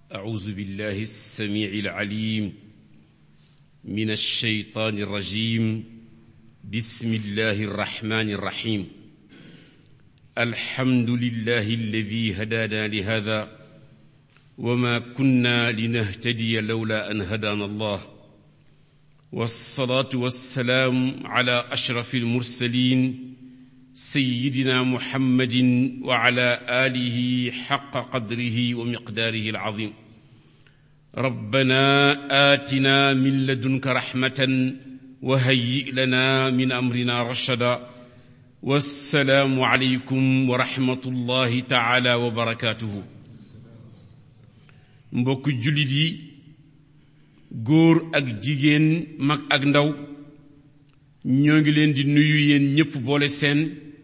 أعوذ بالله السميع العليم من الشيطان الرجيم بسم الله الرحمن الرحيم الحمد لله الذي هدانا لهذا وما كنا لنهتدي لولا أن هدانا الله والصلاة والسلام على أشرف المرسلين سيدنا محمد وعلى آله حق قدره ومقداره العظيم ربنا آتنا من لدنك رحمة وهيئ لنا من أمرنا رشدا والسلام عليكم ورحمة الله تعالى وبركاته mbokk jullit yi góor ak jigéen mag ak ndaw ñoo ngi leen di nuyu yéen ñépp boole seen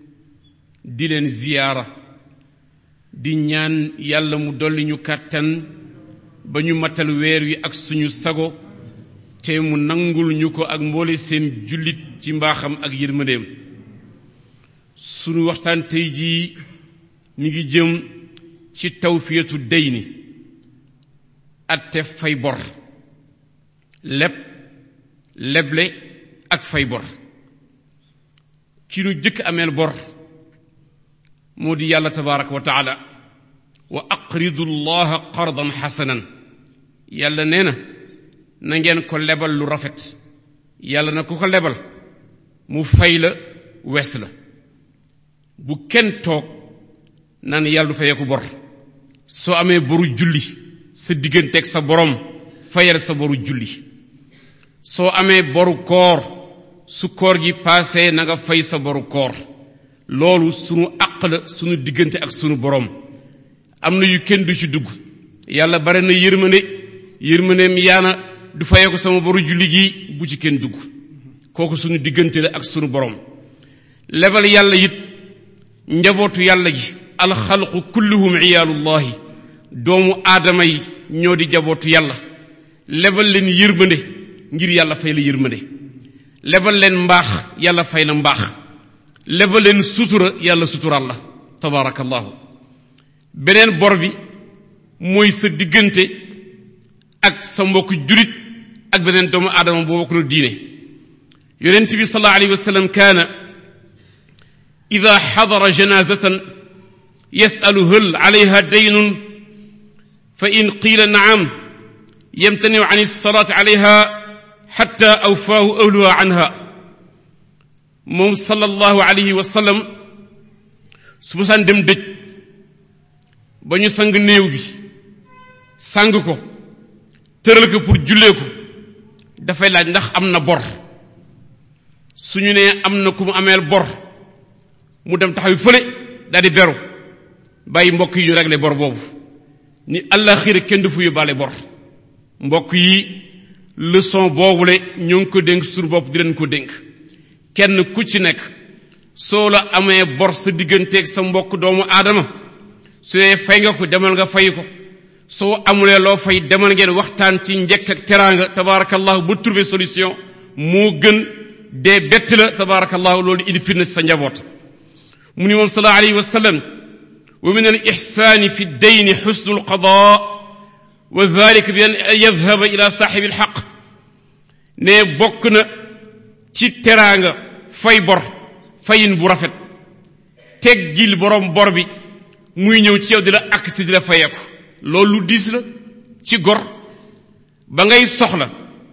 di leen ziyaara di ñaan yàlla mu dolli ñu kàttan ba ñu matal weer wi ak suñu sago te mu nangul ñu ko ak mboole seen jullit ci mbaaxam ak yërmandeem suñu waxtaan tey jii mi ngi jëm ci tawfiyatu deyni atte fay bor leb leble ak fay bor ki nu jëkk ameel bor moo di yàlla tabaraka wa taala wa aqridu llaha qardan xasanan yàlla nee na na ngeen ko lebal lu rafet yàlla na ku ko lebal mu fay la wes la bu kenn toog naan yàlla du fayee ko bor soo amee boru julli sa digganteeg sa borom fayal sa boru julli soo amee boru koor su koor gi paasee na nga fay sa boru koor loolu sunu àq la sunu diggante ak sunu borom am na yu kenn du ci dugg yàlla bare na yërmande yërmandeem yaana du fayee ko sama boru julli gi bu ci kenn dugg kooku sunu diggante la ak sunu borom lebal yàlla it njabootu yàlla gi alxalqu kulluhum iyaalullahi doomu aadama yi ñoo di jabootu yàlla lebal leen yërmande ngir yàlla fay la yërmande lebal leen mbaax yàlla fay la mbaax lebal leen sutura yàlla suturaal la tabaarakallahu beneen bor bi mooy sa diggante ak sa mbokk julit ak beneen doomu aadama boo bokk na diine yonent bi sallallahu alayhi wa sallam kaana ida xadara janazatan yasalu hal alayha daynun fa in qiila naam yamtaniu an alsalaati alayha xatta awfaahu ahluha anha moom sallallahu alayhi wa sallam su ma saan dem dëj ba ñu sang néew bi sang ko tëral ko pour jullee ko dafay laaj ndax am na bor su ñu nee am na ku mu ameel bor mu dem taxaw fële daal di beru bàyyi mbokk yi ñu réglé bor boobu ni àllaxira kenn du fu yóbbaale bor mbokk yi leçon boobule ñoo ngi ko dénk sur bopp di leen ko dénk kenn ku ci nekk soo la amee bor sa digganteeg sa mbokk doomu aadama su dee fay nga ko demal nga fay ko soo amulee loo fay demal ngeen waxtaan ci njëkk ak teraanga tabaarakallahu ba trouver solution moo gën dee bett la tabaarakallahu loolu indi fitna sa njaboot mu ni moom sallallahu alayhi wa sallam wa min al ixsaani fi ddayni xusnu alqadaa wa dalika bi an yadhaba ila saaxibi alxaq ne bokk na ci teraanga fay bor fayin bu rafet teggil borom bor bi muy ñëw ci yow di la aksti di la fayeeku loolu lu diis la ci gor ba ngay soxla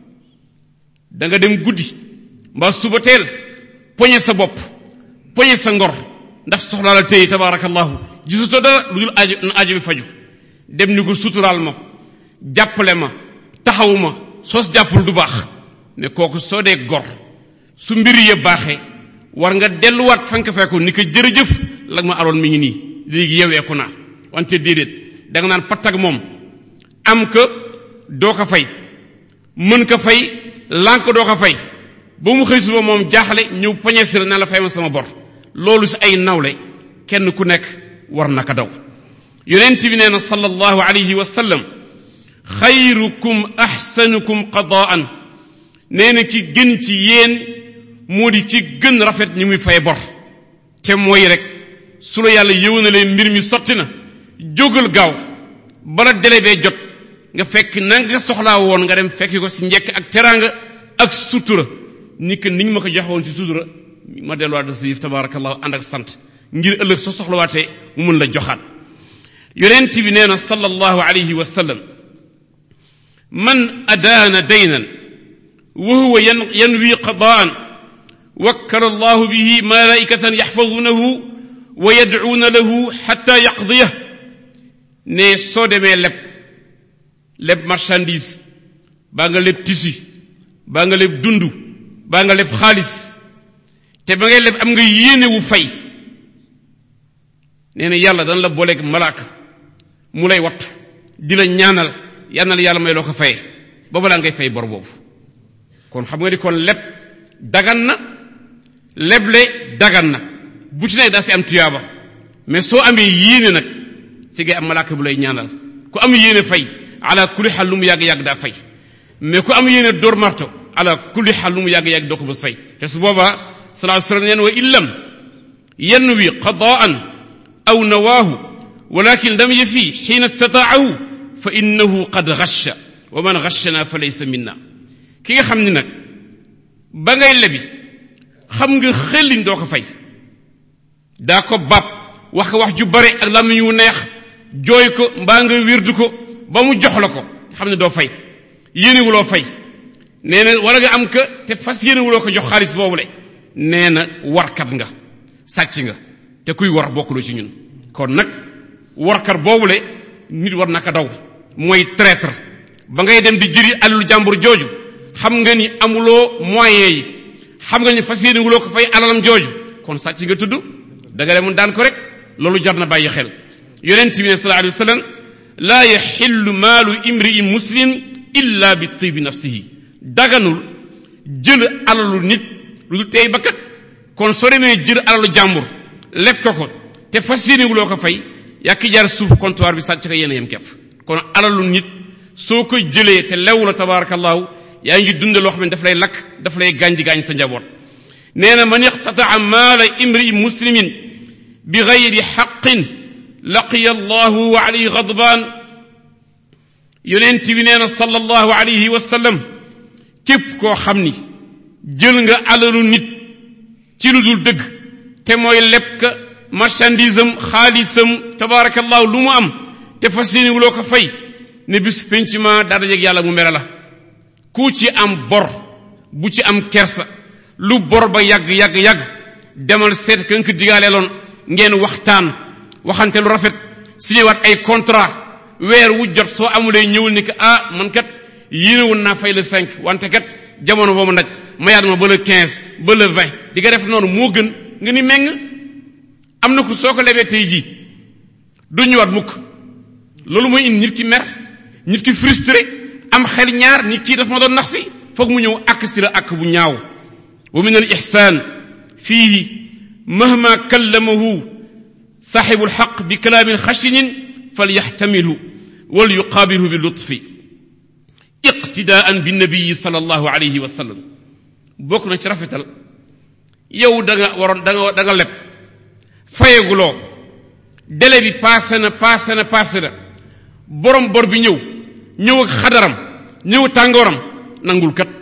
da nga dem guddi mbaa suba teel poñe sa bopp poñe sa ngor ndax soxlaa la téye tabaarakallahu gisutoo dara lu dul aajo na aajo bi faju dem ni ko suturaal ma jàppale ma taxawu ma soos jàppul du baax ne kooku soo dee gor su mbir ya baaxee war nga delluwaat fa nga ko fekkoon ni ko jërëjëf la ma aloon mi ngi nii léegi yeweeku naa wante déedéet da nga naan pattag moom am ko doo ko fay mën ko fay lànk doo ko fay ba mu xëy suba moom jaaxle ñëw poñe si la na la fay ma sama bor loolu si ay nawle kenn ku nekk war na ko daw yonent bi nee na sallallahu alayhi wa sallam xayrukum axsanukum qadaan nee na ki gën ci yéen moo di ci gën rafet ñi muy fay bor te mooy rek su la yàlla yëwanalee mbir mi sotti na jógal gaaw bala délai bee jot nga fekk na nga soxlaa woon nga dem fekki ko si njekk ak teraanga ak sutura ni que niñ ma ko joxe woon ci sutura ma delluwaat da sa yëf tabarakallahu ànd ak sant ngir ëllëg soo soxlawaatee mu mën la joxaat yonent bi nee na sallallahu alayhi wa sallam man adaana daynan wa huwa yanwi qadaan wakkala allahu bihi malaikatan yaxfadunahu wa yadcuuna lahu xatta yaqdiyah ne soo demee leb leb marchandise baa nga leb tisi baa nga leb dund baa nga leb xaalis te ba ngay leb am nga yéene wu fay nee na yàlla dana la booleeg malaaka mu lay wattu di la ñaanal yal na la yàlla may loo ko fayee ba balaa ngay fay bor boobu kon xam nga ni kon leb dagan na leble dagan na bu ci nekk daa si am tuyaaba mais soo amee yéene nag si ngay am malaaka bu lay ñaanal ku am yéene fay ala kulli xal lu mu yàgg-yàgg daa fay mais ku am yéene door marto ala kulli xal lu mu yàgg-yàgg doo ko bës fay te su boobaa salaa sallam neen wa illam yanwi qadaan aw nawaahu walakin lam yafi xiina istataahu fa innahu qad gasha wa man gashana fa laysa minna ki nga xam ni nag ba ngay lebi xam nga xëllin doo ko fay daa ko bab wax ko wax ju bare ak làmmiñ wu neex jooy ko mbaa nga wirdu ko ba mu jox la ko xam ne doo fay yéenewuloo fay nee na wala nga am ka te fas yéenewuloo ko jox xaalis boobu le nee na warkat nga sàcc nga te kuy war bokkuloo ci ñun kon nag warkat boobu le nit war naka daw mooy traître ba ngay dem di jëri alalu jàmbur jooju xam nga ni amuloo moyen yi xam nga ni fas yéenewuloo ko fay alalam jooju kon sàcc nga tudd da nga demoon daan ko rek loolu jar na bàyyi xel yonent bi ne sallallahu alayhi wa sallam laa yaxillu maalu imri'in muslim illa bi tibi nafsihi daganul jël alalu nit lu dul tey bakkat kon soo demee jël alalu jàmbur leb ko ko te fas yéenewuloo ko fay yàkki jaar suuf comptoir bi sàcc ko yéen a yem kepp kon alalu nit soo ko jëlee te lew la tabarakallahu yaa ngi dunde loo xam ne daf lay lakk daf lay gaañ di gaañ sa njaboot nee na man iqtataa maala imri muslimin bi gayri xaqin laqiya allahu wa alayhi gadbaan yonent bi nee na sallallahu alayhi wa sallam képp koo xam ni jël nga alalu nit ci lu dul dëgg te mooy leb ka marchandise am xaalisam tabaarakallahu lu mu am te fas yéene wuloo ko fay ne bis penc ma daa dajeeg yàlla mu mere la ku ci am bor bu ci am kersa lu bor ba yàgg yàgg yàgg demal seet ka nga ko digaaleeloon ngeen waxtaan waxante lu rafet signéwaat ay contrat weer wu jot soo amulee ñëwul ni que ah man kat yéene woon naa fay le cinq wante kat jamono boobu nag mayaat ma ba le quinze ba le vingt di nga def noonu moo gën nga ni meng am na ku soo ko lebee tey jii du ñëwaat mukk loolu mooy indi nit ki mer nit ki frustré am xel ñaar nit kii daf ma doon nax si foog mu ñëw ak si la ak bu ñaaw wa min al ihsan fihi mahma kallamahu saxibu alxaq bi kalaamin xashinin falyaxtamilhu wal yuqaabilhu bi lutfi iqtidaan bi nabiyi sal allahu alayhi wa sallam bokk na ci rafetal yow da nga waroon da nga da nga leb fayeguloo délai bi passé na passé na passé na borom bor bi ñëw ñëw ak xadaram ñëw tàngooram nangul kat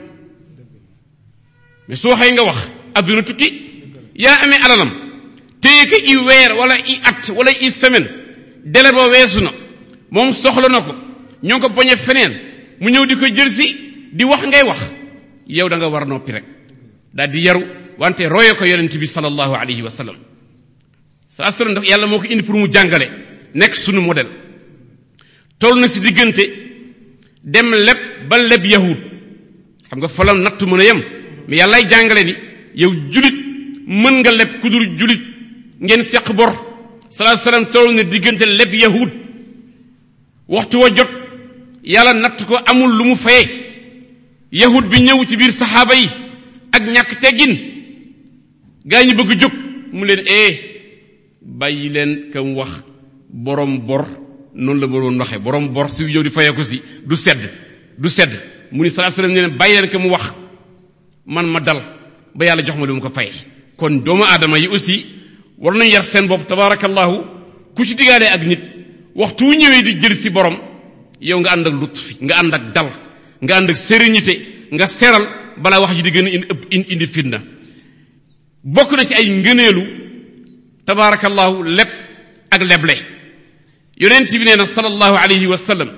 mais soo xëy nga wax adduna tukki yaa amee alalam téye ko i weer wala i at wala i semaine délai ba weesu na moom soxla na ko ñoo ngi ko poñe feneen mu ñëw di ko jël si di wax ngay wax yow da nga war noppi rek daal di yaru wante roye ko yonent bi sallallahu alayhi wa sallam saa sallam daf yàlla moo ko indi pour mu jàngale nekk sunu modèle toll na si diggante dem leb ba leb yahud xam nga fa la natt mën a yem mais yàllaay jàngale ni yow julit mën nga leb ku dul julit ngeen seq bor salaa salaam toll na diggante leb yahud waxtu wa jot yàlla natt ko amul lu mu fayee yahud bi ñëw ci biir saxaaba yi ak ñàkk teggin gaa ñi bëgg jóg mu leen ee bàyyi leen kam wax borom bor noonu la boroon waxee borom bor su yow di fayee ko si du sedd du sedd mu ni salaa salaam ne leen bàyyi leen ka mu wax man ma dal ba yàlla jox ma lu mu ko fayee kon doomu aadama yi aussi war nañu yar seen bopp tabaarakallahu ku ci digaalee ak nit waxtu wu ñëwee di jël si borom yow nga ànd ak lutfi nga ànd ak dal nga ànd ak sérénité nga seral balaa wax ji di gën a indi indi fitna bokk na ci ay ngëneelu tabaarakallahu leb ak leble yonent bi nee na sallallahu alayhi wa sallam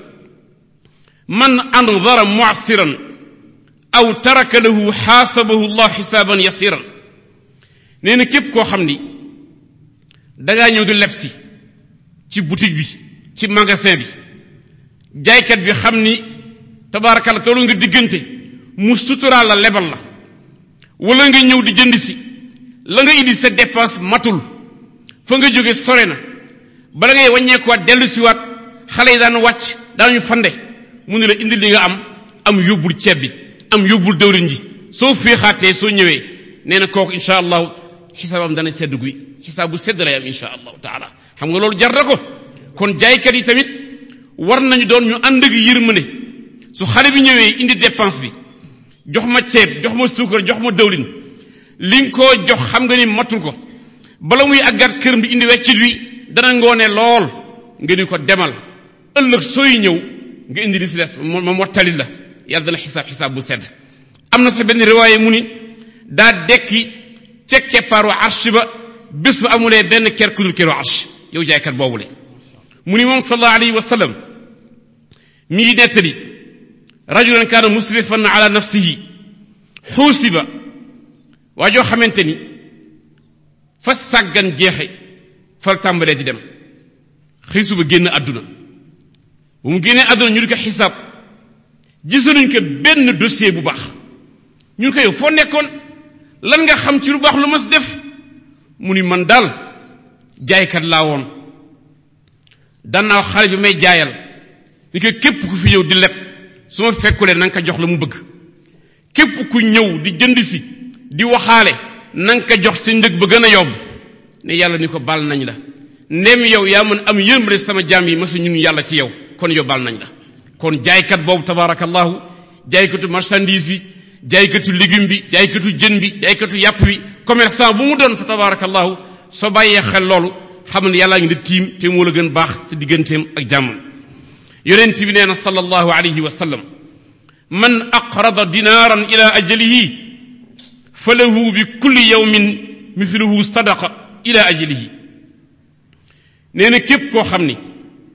man andara mu'siran aw taraka lahu xaasabahu allah xisaaban yasiran nee na képp koo xam ni dangaa ñëw di leb si ci boutique bi ci magasin bi jaaykat bi xam ni tabaarakalla toolu nga diggante mu suturaal la lebal la wala nga ñëw di jënd si la nga indi sa dépense matul fa nga jóge sore na bala ngay wàññeekuwaat dellu siwaat xale yi daan wàcc daañu fande mu ne la indi li nga am am yóbbul ceeb bi am yóbbul dëwlin ji soo féexaatee soo ñëwee nee na kooku insha allahu xisaabam dana sedd guy xisaab bu sedd lay am insha allahu taala xam nga loolu jar na ko kon jaaykat yi tamit war nañu doon ñu ànd ak yërmande su xale bi ñëwee indi dépense bi jox ma ceeb jox ma suukar jox ma dëwlin li nga koo jox xam nga ni matul ko bala muy àggat këram di indi weccit wi dana ngoone lool nga ni ko demal ëllëg sooy ñëw nga indi li si des ma mottali la yàlla dana xisaab xisaab bu sedd am na sa benn riwaaye mu ni daa dekki ca keppaaru arsh ba bés ba amulee benn ker ku dul keru arsh yow jaaykat boobu le mu ni moom sallallahu alayhi wa sallam mi ngi nettali rajulan kaana musrifan ala nafsihi xuusiba waa joo xamante ni fa sàggan jeexe fal tàmbalee di dem xëy suba génn àdduna bu mu génnee àdduna ñu di ko xisaab gisaluñ ko benn dossier bu baax ñun ko yow foo nekkoon lan nga xam ci lu baax lu mas def mu ni man daal jaaykat laa woon dannaaw xale bi may jaayal ni ko képp ku fi ñëw di leb su ma fekkulee na nga ko jox la mu bëgg képp ku ñëw di jënd si di waxaale na nga ko jox sa njëg ba gën a yomb ne yàlla ni ko bal nañ la ndem yow yaa mën am yërmande sama jaam yi masa ñun yàlla ci yow kon yow bal nañ la kon jaaykat boobu tabaarakallahu jaaykatu marchandise bi jaaykatu légume bi jaaykatu jën bi jaaykatu yàpp bi commerçant bu mu doon fa tabaarakallahu soo bàyyee xel loolu xam ne yàllaa ngi di tiim te moo la gën baax sa digganteem ak jàmmam yonent bi nee na sallallahu alayhi wa sallam man aqrada dinaaran ila ajalihi fa lahu bi kulli yawmin mithluhu sadaqa ila ajalihi nee na képp koo xam ni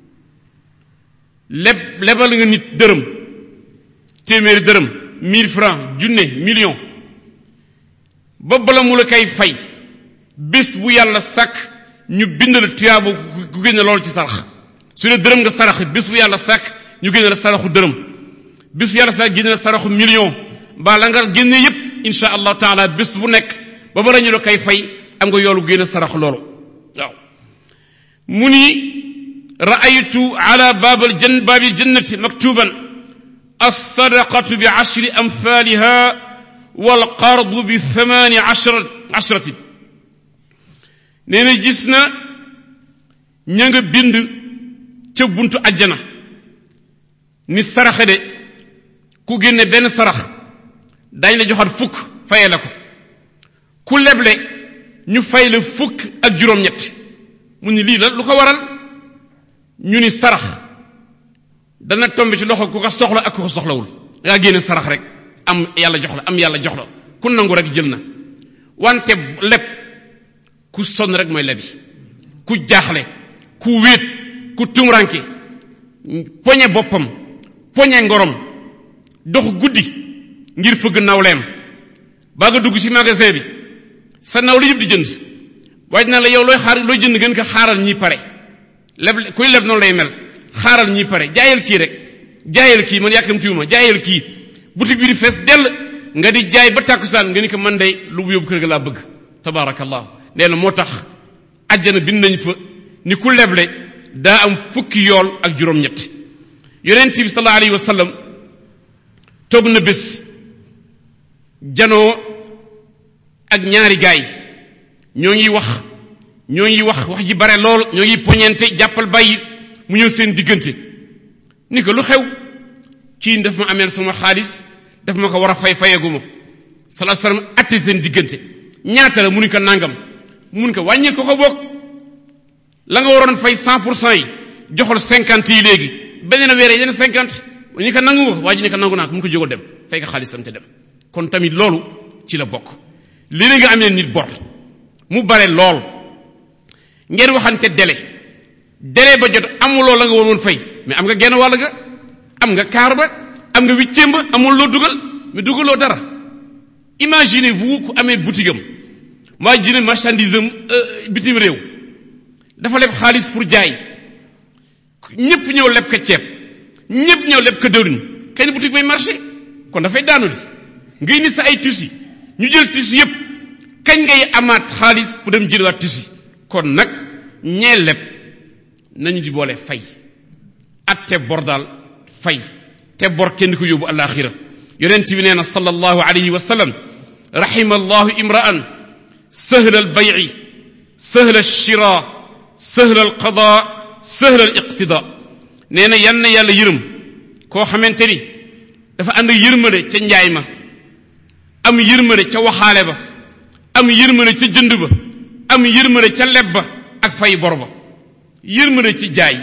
leb lebal nga nit dërëm téeméeri dërëm mille francs junne million ba bala mu la koy fay bés bu yàlla sàkk ñu bind la tuyaaba ku génne loolu ci sarax su dee dërëm nga sarax bés bu yàlla sàkk ñu génne la saraxu dërëm bés bu yàlla sàkk génne la saraxu million ba la nga génne yépp insha allahu taala bés bu nekk ba bara ñu la koy fay am nga yoolu génne sarax loolu waaw mu ni raaytu ala baabal jan baabil jannati maktuban alsadaqatu bi ashri amthaliha walqardu bi thamani ashra ashratin nee na gis na ña nga bind ca buntu ajjana ni saraxe de ku génne benn sarax dañ la joxat fukk faye la ko ku leble ñu fay la fukk ak juróom-ñett mu ni lii la lu ko waral ñu ni sarax dana tombe ci loxo ku ko soxla ak ku ko soxlawul ngaa génne sarax rek am yàlla jox la am yàlla jox la ku nangu rek jël na wante leb ku sonn rek mooy lebi ku jaaxle ku wéet ku tumranke poñe boppam poñe ngorom dox guddi ngir fëgg nawleem baa nga dugg ci magasin bi sa nawle yëpp di jënd waaye dina la yow looy xaar looy jënd gën ko xaaral ñi pare leb kuy leb noonu lay mel xaaral ñi pare jaayal kii rek jaayal kii man yàkkam tiwuma jaayal kii boutique bi di fees dell nga di jaay ba tàkkusaan nga ni ko man day lu bu yóbbu kër ga laa bëgg tabaarakallahu nee na moo tax àjjana bind nañ fa ni ku leble daa am fukki yool ak juróom-ñett yonent bi sallallahu alayhi wa sallam toog na bés janoo ak ñaari gaay ñoo ngi wax ñoo ngi wax wax ji bare lool ñoo ngi poñente jàppal bàyyi mu ñëw seen diggante ni ko lu xew kii daf ma ameel sama xaalis daf ma ko war a fay fayaguma sallallahu alayhi wa sallam atte seen diggante ñaata la mu ni ko nangam mun ko wàññil ko ko bokk la nga waroon fay cent pour cent yi joxal cinquante yi léegi beneen weer yeneen cinquante ñu ko nangu waa ji ne ko nangu naa ko mu ko jógal dem fay ko xaalisam te dem kon tamit loolu ci la bokk léeg nga amee nit bor mu bare lool ngeen waxante délai délai ba jot amuloo la nga war woon fay mais am nga genn wàll ga am nga kaar ba am nga huitième ba amul loo dugal mais dugaloo dara imaginez vous ku amee boutique am maa jëne marchandise am bitim réew dafa leb xaalis pour jaay ñëpp ñëw leb ko ceeb ñëpp ñëw leb ko dëwlin kenn boutique bay marché kon dafay daanu di ngay ni sa ay tissu ñu jël tissu yëpp kañ ngay amaat xaalis pour dem jëliwaat tissu kon nag ñee leb nañu di boole fay atte bor daal fay te bor kenn ko yóbbu alaxira yonent bi nee na sallallahu alayhi wa sallam rahima allahu imra'an sahla albay'i sahla alshira sahla alqada sahla aliqtida nee na yan na yàlla yërëm koo xamante ni dafa ànd yërmande ca njaay ma am yërmande ca waxaale ba am yërmande ca jënd ba am yërmande ca leb ba ak fay bor ba yërmande ci jaay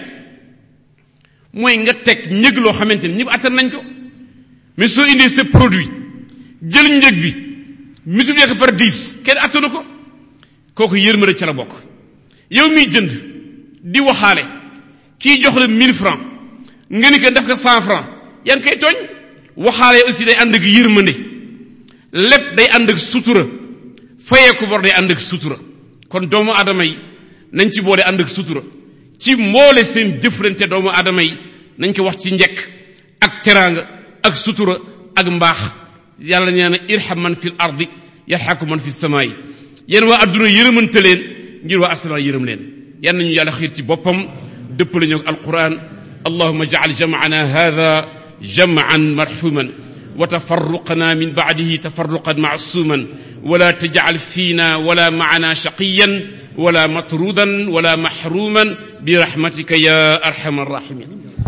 mooy nga teg njëg loo xamante ni ñëpp attan nañ ko mais soo indee sa produit jël njëg bi multiplier ko par dix kenn attanu ko kooku yërmande ca la bokk yow miy jënd di waxaale kii jox la mille francs nga ni ko def ko cent francs yaa ngi koy tooñ waxaale aussi day ànd ak yërmande lépp day ànd ak sutura fayee ko bor day ànd ak sutura kon doomu aadama yi nañ ci boole ànd ak sutura ci mboole seen jëflante doomu aadama yi nañ ko wax ci njekk ak teraanga ak sutura ak mbaax yàlla nee na irham man fil ardi yarhaku man fi samaay yéen waa adduna yërëmante leen ngir waa asamaan yërëm leen yan nañu yàlla xiir ci boppam dëppale ñoo alquran allahuma jacal jamcana hada jamcan marxuman wa tafarruqana min bacdihi tafarruqan macsuman wala tajcal fiina wala macana shaqiyan wala matrudan wala maxruman birahmatika ya arham arrahimin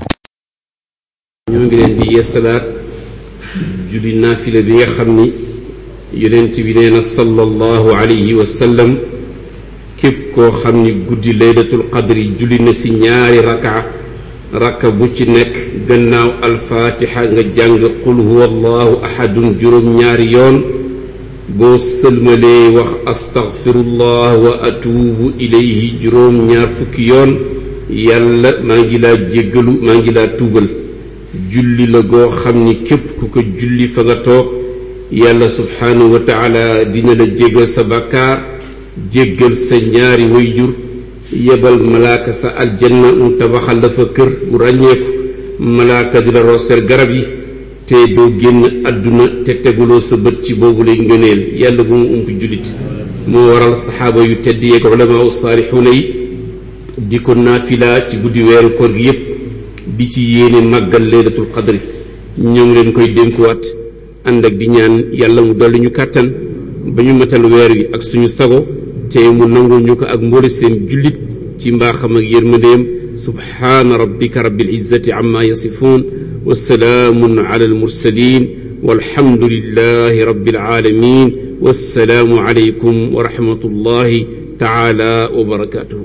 ñoo ngi leen di yeesalaat julli naafila bi nga xam ni yonent bi nee na sallallahu alayhi wa sallam képp koo xam ni guddi laylatul qadri julli na si ñaari raka raka bu ci nekk gannaaw alfaatixa nga jàng qul huwa allahu ahadun juróom ñaari yoon boo sëlmalee wax astaghfirullah wa atuubu ilayhi juróom ñaar fukki yoon yàlla maa ngi laa jéggalu maa ngi laa tuubal julli la goo xam ni képp ku ko julli fa nga toog yàlla subhaanahu wa taala dina la jéggal sa bakkaar jéggal sa ñaari wayjur yebal malaaka sa aljanna mu tabaxal la fa kër bu ràññeeku malaaka di la rooseel garab yi te doo génn àdduna te teguloo sa bët ci boobu lay ngëneel yàlla bu mu ump jullit moo waral saxaaba yu tedd yeeg ulamaa saalixuuna yi di ko naafila ci guddi weeru koor gi yépp di ci yéene màggal laylatul qadri ñoo ngi leen koy dénkuwaat ànd ak di ñaan yàlla mu dolli ñu kàttan ba ñu matal weer wi ak suñu sago te mu nangul ñu ko ak mboole seen jullit ci mbaaxam ak yërmandeem subhaana rabbika rabbil izzati amma yasifuun wa salaamun ala almursalin walhamdulillahi rabbil alamin wassalaamu alaykum wa rahmatullahi taala wa barakatuhu